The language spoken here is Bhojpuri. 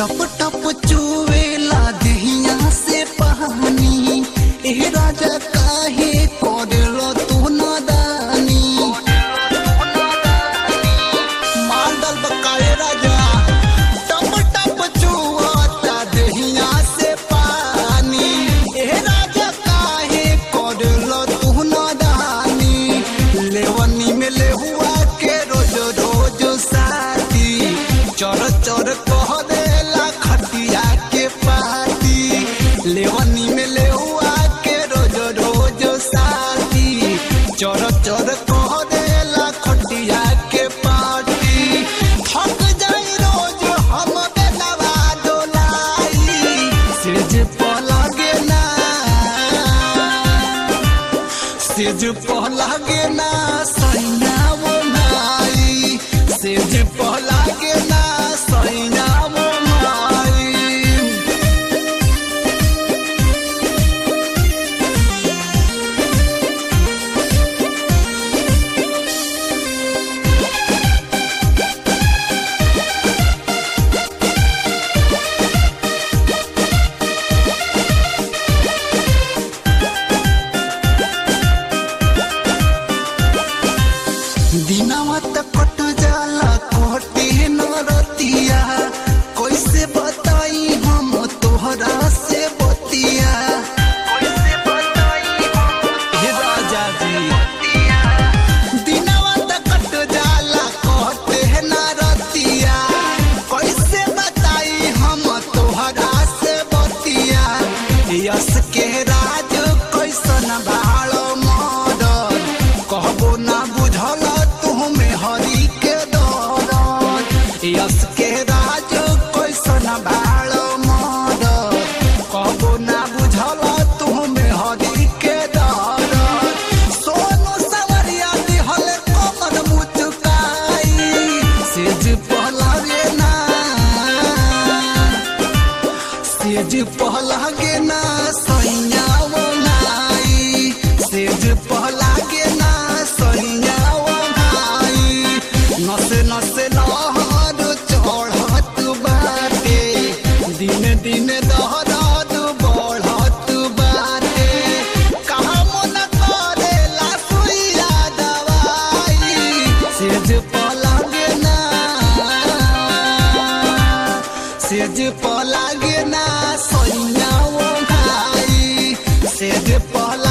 टप टप चुवेला दहिया से पानी ए राजा काहे करलो तू नादानी मांडल बकाए राजा टप टप चुवता दहिया से पानी ए राजा काहे करलो तू नादानी लेवनी में लेहुआ के रोज रोज साथी चोर चोर कह देला खटिया के पाती लेवनी में लेहुआ के रोज रोज साथी चोर चोर कह देला खटिया के पाती थक जाई रोज हम बेलवा डोलाई सिज पलगे ना सेज पहलागे ना सैना वो नाई सेज पहलागे ना सैना वो नाई दिनवा त कट जाला कटे न रतिया कैसे बताई हम तोहरा से बतिया कैसे बताई हे राजा जी दिनवा त कट जाला कटे न रतिया कैसे बताई हम तोहरा से बतिया यस के राज कैसन भाड़ो मदद कहबो ना बुझल तुहमे हरी के दौरत यस के राज कैसन भाड़ो मदद कहबो ना बुझल तुहमे हरी के दौरत सोनू सवरिया दिहल कमर मुचुकाई सेज पहलागे ना सेज पहलागे ना सैया वो नाई सेज पहलागे ना सैया वो नाई नसे नसे लहर चढ़त बाटे दिन दिन दहरत बढ़त बाटे कहाँ मन करेला सुइया दवाई सेज पलगे ना सेज पलगे ना सैया वो भाई सेज पला